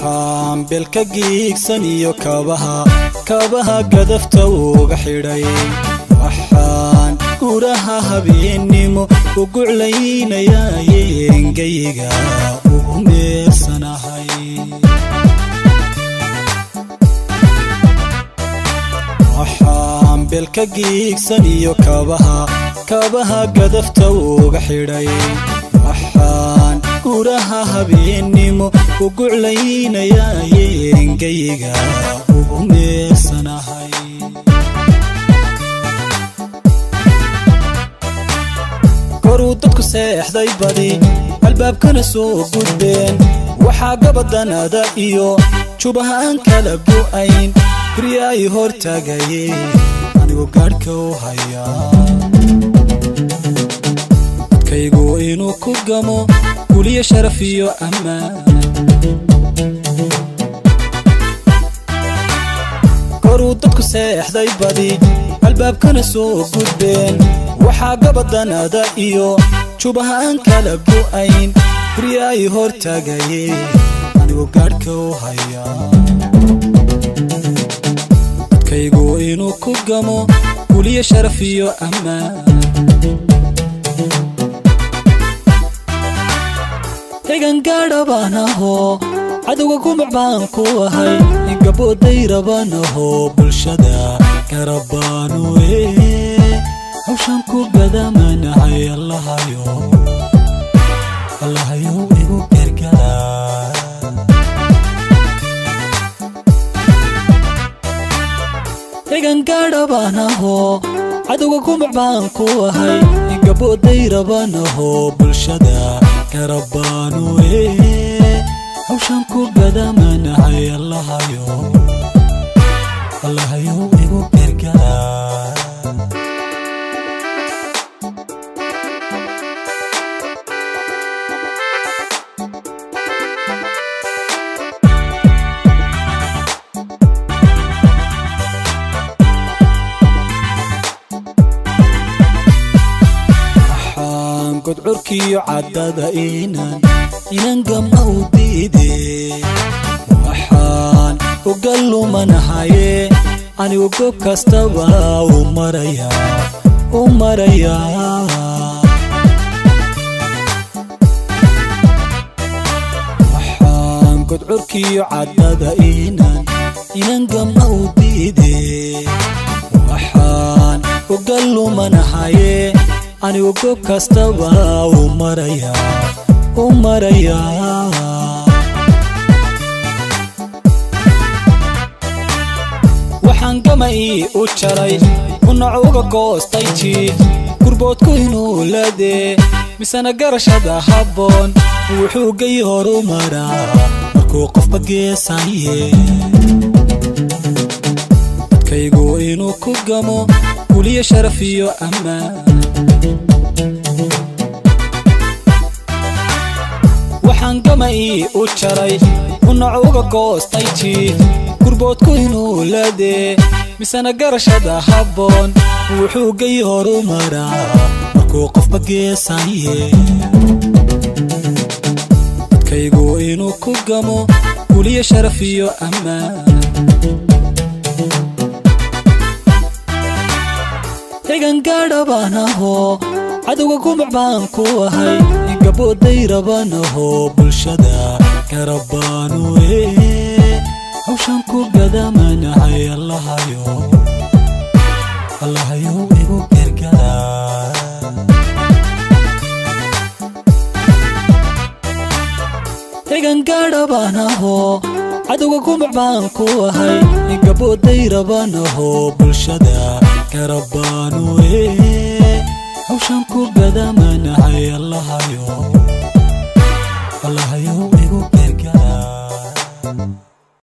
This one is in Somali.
waxaan belka giigsan iyo kabaha kabaha gadafta uga xidhay waxaan guraha habeennimo u guclaynayaye engayga ugu meersanahay waxaan belka giigsan iyo kabaha kabaha gadafta uga xidhay waxaan guraha habeennimo u guclaynayaye engayga ugu meersanahay koruu dadku seexday badi albaabkana soo gudbeen waxaa gabadanada iyo jubaha aan kala go'ayn gurya ay hor taagaye anigu gaadhka u hayaa dadkaygu inuu ku gamo guliyo sharaf iyo ammaan koruu dadku seexday badi albaabkana soo gudbeen waxaa gabadanada iyo jubaha aan kala go'ayn gurya ay hor taagaye anigu gaadhka u hayaa dadkaygu inuu ku gamo guliyo sharaf iyo ammaan xigan gaadha baan ahoo cadowga gumac baan ku ahay gabooday rabaan ahoo bulshada garabaanu ee hawshan ku gadamanahay allahayo allahayo igu gargaraa xigan gaadha baan ahoo cadowga gumac baan ku ahay gabooday rabaan ahoo bulshada garabaanu ee hawshan ku gadamanahay allahayo allahayo igu gargaraa godcurkiyo caddada inan inan gama u diide waxaan uga lumanahaye anigu gob kastaba u maraya u marayaa waxaan godcurkiyo caddada inan inan gama u diide waxaan uga lumanahaye anigu gob kastaba u maraya u marayaa waxaan gama ii u jaray kunac uga goostay jiif gurboodku inuu ladee misena garashada habboon wuxuu gay horu maraa markuu qofba geesaye dadkaygu inuu ku gamo guliyo sharaf iyo ammaan waxaan gama ii u jaray kunac uga goostay jiif gurboodku inuu ladee misena garashada habboon wuxuu gay horu maraa markuu qofba geesaye dadkaygu inuu ku gamo guliyo sharaf iyo ammaan xigan gaadha baan ahoo cadowga gumac baan ku ahay gabooday rabaan ahoo bulshada garabaanu ee hawshan ku gadamanahay allahayo allahayo igu gargaraa xigan gaadha baan ahoo cadowga gumac baan ku ahay gabooday rabaan ahoo bulshada garabaanu ee hawshan ku gadamanahay allahayo